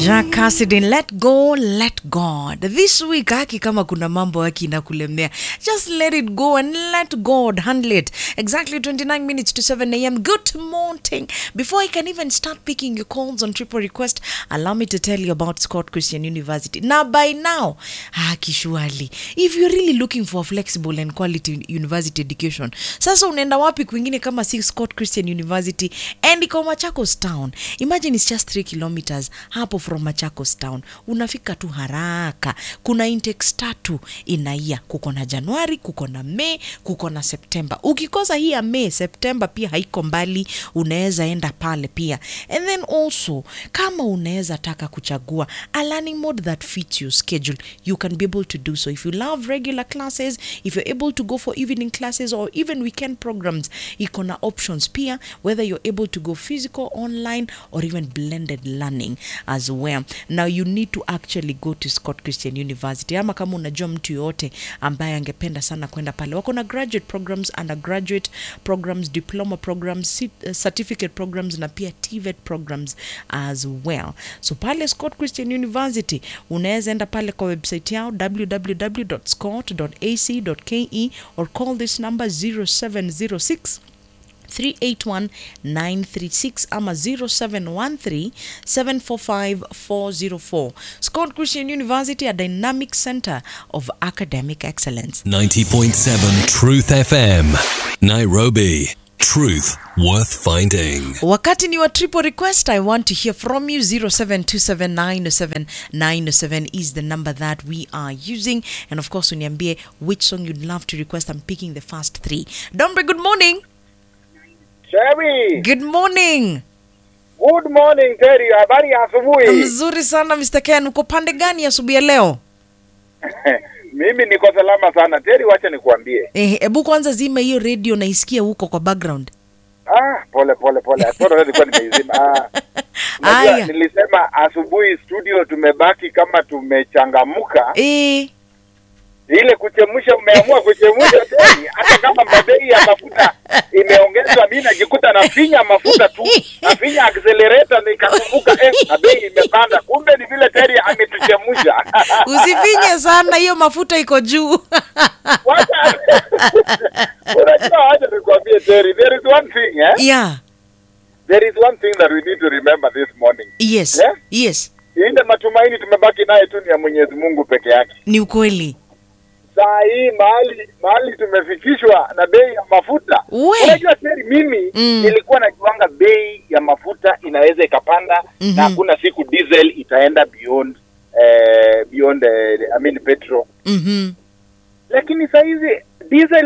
Jack Cassidy, let go, let God. This week haki kama kuna mambo haki inakulemea. Just let it go and let God handle it. Exactly 29 minutes to 7 a.m. Good morning. Before I can even start picking your calls on triple request, allow me to tell you about Scott Christian University. Now by now, haki surely, if you're really looking for a flexible and quality university education, sasa unaenda wapi kwingine kama si Scott Christian University and iko Machakos town. Imagine it's just 3 kilometers hapo from Machakos town, unafika tu haraka. Kuna intakes tatu inaia, kuko na Januari, kuko na Mei, kuko na Septemba. Ukikosa hii ya Mei, Septemba pia haiko mbali, unaweza enda pale pia. And then also kama unaweza taka kuchagua a learning mode that fits your schedule, you can be able to do so. If you love regular classes, if you're able to go for evening classes or even weekend programs, iko na options pia, whether you're able to go physical, online or even blended learning as well. Now you need to actually go to Scott Christian University, ama kama unajua mtu yoyote ambaye angependa sana kwenda pale, wako na graduate programs, undergraduate programs, diploma programs, ci- uh, certificate programs na pia TVET programs as well. So pale Scott Christian University unaweza enda pale kwa website yao www.scott.ac.ke or call this number 0706 381936 ama 0713745404 Scott Christian University a dynamic center of academic excellence 90.7 Truth FM. Nairobi. Truth worth finding. wakati ni wa triple request i want to hear from you 0727907907 is the number that we are using and of course uniambie which song you'd love to request i'm picking the first three dombre good morning Sherry, good morning good morning Terry, habari ya asubuhi. mzuri sana mr ken uko pande gani asubuhi ya leo Mimi niko salama sana Terry, wacha nikuambie. Eh, hebu kwanza zima hiyo radio naisikia huko kwa background Ah, pole pole pole, bora nilikuwa nimeizima. Ah, Aya. unajua nilisema asubuhi studio tumebaki kama tumechangamuka, eh, ile kuchemsha, umeamua kuchemsha Terry, hata kama mabei ya mafuta imeongezwa, mimi najikuta nafinya mafuta tu, nafinya accelerator, nikakumbuka eh, na bei imepanda, kumbe ni vile Terry ametuchemsha. usifinye sana hiyo mafuta iko juu Wacha- unajua wacha nikwambie Terry, there is one thing eh? yeah there is one thing that we need to remember this morning yes Yeah? yes ile matumaini tumebaki naye tu ni ya mwenyezi mungu peke yake ni ukweli saa hii mahali mahali tumefikishwa na bei ya mafuta We. unajua Terry, mimi Mm. nilikuwa najuanga bei ya mafuta inaweza ikapanda Mhm. na hakuna siku diesel itaenda beyond eh, beyond eh, I mean petrol mm-hmm. lakini saa hizi diesel